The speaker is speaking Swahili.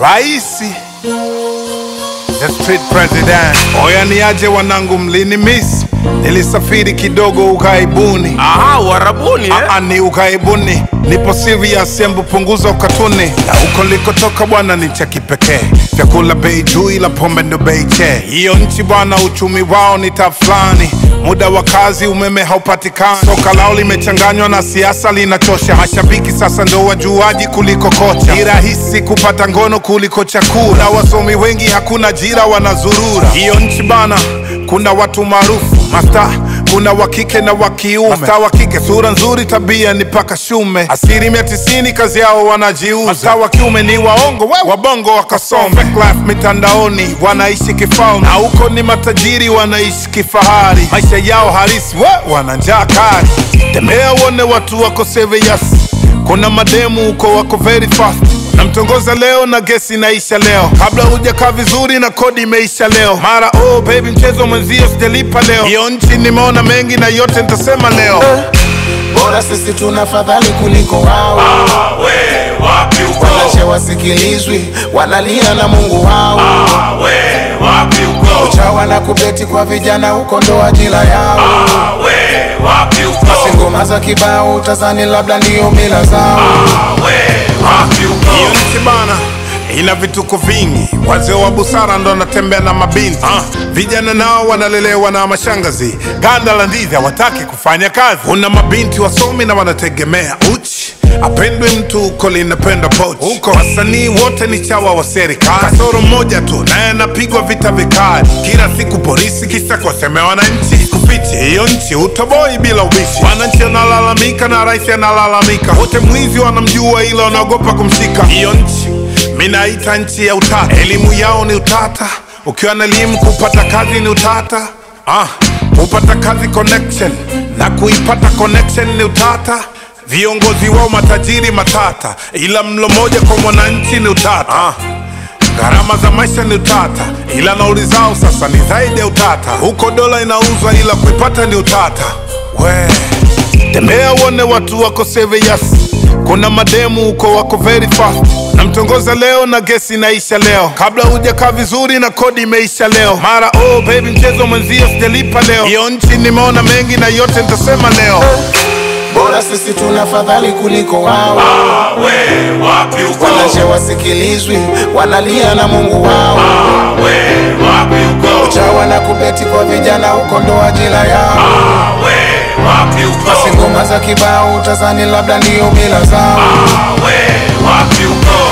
Raisi the street president. Oya niaje wanangu, mlini miss nilisafiri kidogo ukaibuni. Aha, uharabuni eh? Aa, ni ukaibuni, nipo serious, embu punguza ukatuni. Na huko nilikotoka bwana ni cha kipekee, vyakula bei juu, ila pombe ndo bei che. Hiyo nchi bwana, uchumi wao ni tafulani, muda wa kazi, umeme haupatikani, soka lao limechanganywa na siasa, linachosha. Mashabiki sasa ndo wajuaji kuliko kocha, ni rahisi kupata ngono kuliko chakula, na wasomi wengi hakuna ajira, wanazurura. Hiyo nchi bana, kuna watu maarufu masta kuna wa kike na wa kiume. Masta wa kike sura nzuri, tabia ni paka shume. Asilimia tisini kazi yao wanajiuza. Masta wa kiume ni waongo, we wabongo wakasome. Fake life mitandaoni wanaishi kifalme, na huko ni matajiri wanaishi kifahari. Maisha yao halisi we wana njaa kali. Tembea uone watu wako serious, kuna mademu huko wako very fast namtongoza leo na gesi inaisha leo, kabla hujakaa vizuri na kodi imeisha leo. Mara oh baby, mchezo mwenzio sijalipa leo. Hiyo nchi nimeona mengi na yote nitasema leo. bora sisi tuna fadhali kuliko wao Ah, we, wapi uko? wanache wasikilizwi wanalia na mungu wao Ah, we, wapi uko? chawa na kubeti kwa vijana huko ndo ajira yao Ah, we, wapi uko? basi ngoma za kibao tazani labda ndiyo mila zao Ah, we, wapi Hiyo uko? nchi bana ina vituko vingi, wazee wa busara ndo wanatembea na mabinti ah. Vijana nao wanalelewa na mashangazi, ganda la ndizi hawataki kufanya kazi. Kuna mabinti wasomi na wanategemea uchi apendwe mtu huko linapenda pochi huko. Wasanii wote ni chawa wa serikali, kasoro mmoja tu naye anapigwa vita vikali kila siku polisi, kisa kuwasemea wananchi. Kufichi hiyo nchi utoboi bila ubishi, wananchi wanalalamika na rais analalamika, wote mwizi wanamjua, ila wanaogopa kumshika. Hiyo nchi minaita nchi ya utata, elimu yao ni utata. Ukiwa na elimu kupata kazi ni utata. Ah, kupata kazi connection na kuipata connection ni utata. Viongozi wao matajiri matata, ila mlo moja kwa mwananchi ni utata. Ah, gharama za maisha ni utata, ila nauli zao sasa ni zaidi ya utata. Huko dola inauzwa, ila kuipata ni utata. We tembea uone watu wako serious, kuna mademu huko wako very fast. Namtongoza leo na gesi inaisha leo, kabla hujakaa vizuri na kodi imeisha leo. Mara oh baby, mchezo mwenzio sijalipa leo. Hiyo nchi nimeona mengi na yote nitasema leo. bora sisi tuna fadhali kuliko wao Ah, we, wapi uko? wanache wasikilizwi wanalia na mungu wao Ah, we, wapi uko? chawa na kubeti kwa vijana huko ndo ajira yao Ah, we, wapi basi uko? ngoma za kibao tazani labda ndiyo mila zao Ah, we, wapi uko?